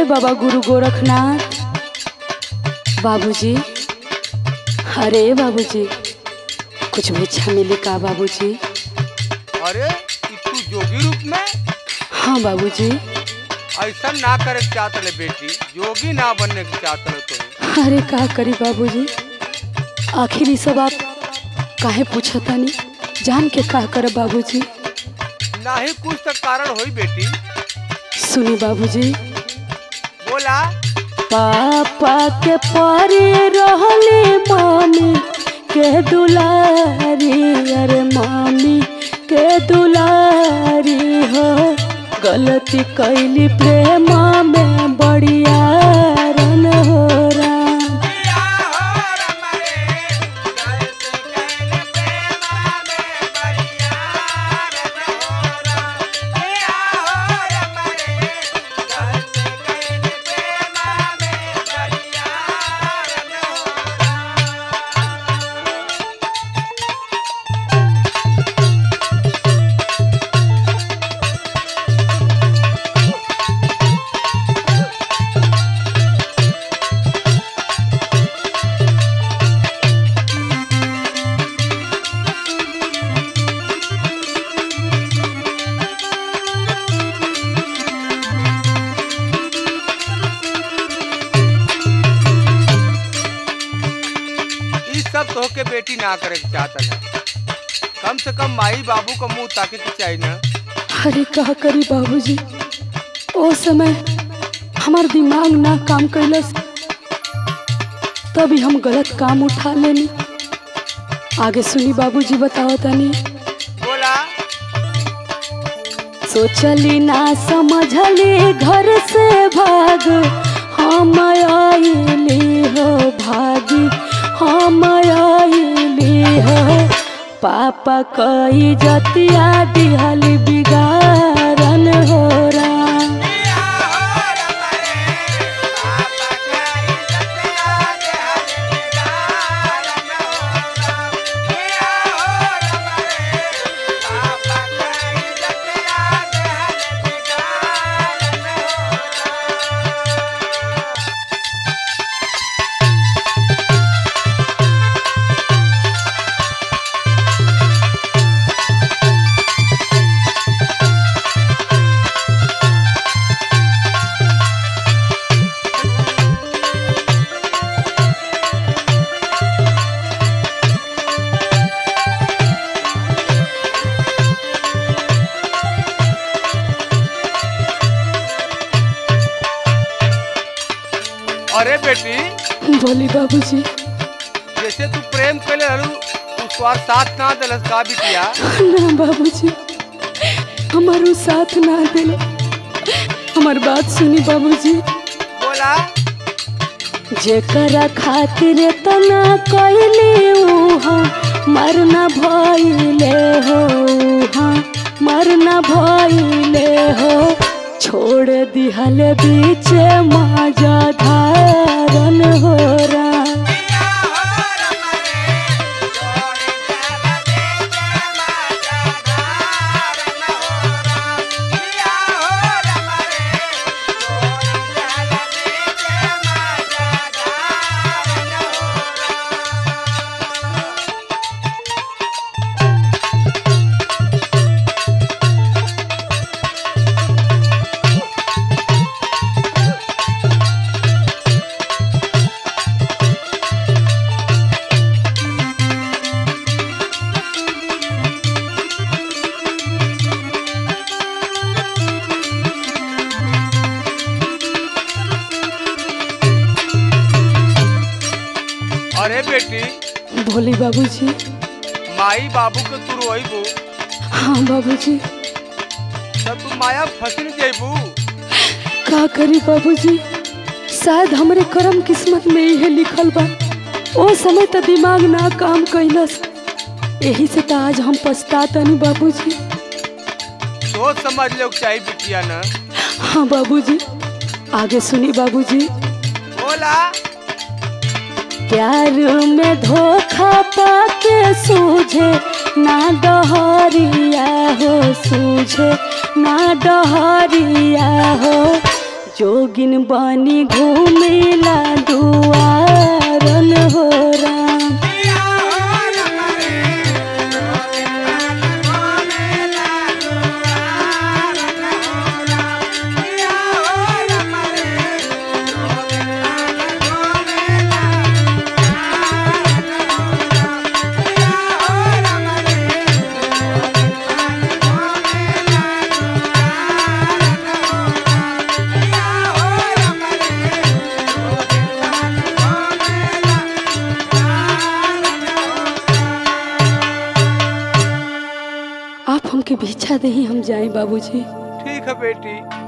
बाबा गुरु गोरखनाथ बाबूजी अरे बाबूजी कुछ भिक्षा मिली का बाबूजी अरे ई तू जोगी रूप में हाँ बाबूजी ऐसा ना करे के चाहत ले बेटी जोगी ना बनने के चाहत ले तो अरे का करी बाबूजी आखिर ई सब आप काहे पूछतानी जान के का कर बाबूजी ना ही कुछ तो कारण होई बेटी सुनी बाबूजी बोला पापा के पारी रहली मामी के दुलारी अरे मामी के दुलारी हो गलती कैली प्रेम में बढ़िया रन हो राम ई सब तो के बेटी ना करे के चाहत है कम से कम माई बाबू का मुंह ताके के चाहिए ना अरे का करी बाबूजी ओ समय हमार दिमाग ना काम कैलस तभी हम गलत काम उठा लेनी आगे सुनी बाबूजी बताओ तनी बोला सोचली ना समझली घर से भाग हम आइली हो भागी हम आइली हो पापा कई जतिया दिहली बिगाड़न हो राम अरे बेटी बोली बाबूजी जैसे तू प्रेम कैले रहलू तू स्वार साथ ना दिलस का बिटिया ना बाबूजी हमारो साथ ना दिल हमार बात सुनी बाबूजी बोला जेकरा खातिर तना कैली उहाँ मरना भइले हो उहाँ मरना भइले हो छोड़ दिहल बीच माजा धारन हो राम अरे बेटी भोली बाबूजी माई बाबू के तू रोइबू हाँ बाबूजी तब तू माया फसिल जेबू का करी बाबूजी शायद हमरे करम किस्मत में इहे लिखल बा ओ समय त दिमाग ना काम कैलस यही से त आज हम पछतातनी बाबूजी सोच समझ ले चाहिए बिटिया ना हाँ बाबूजी आगे सुनी बाबूजी बोला प्यार में धोखा पाके सूझे ना डहरिया हो सूझे ना डहरिया हो जोगिन बनी घूमेला दुआरन हो राम आप हमके भिक्षा दही हम जाए बाबूजी ठीक है बेटी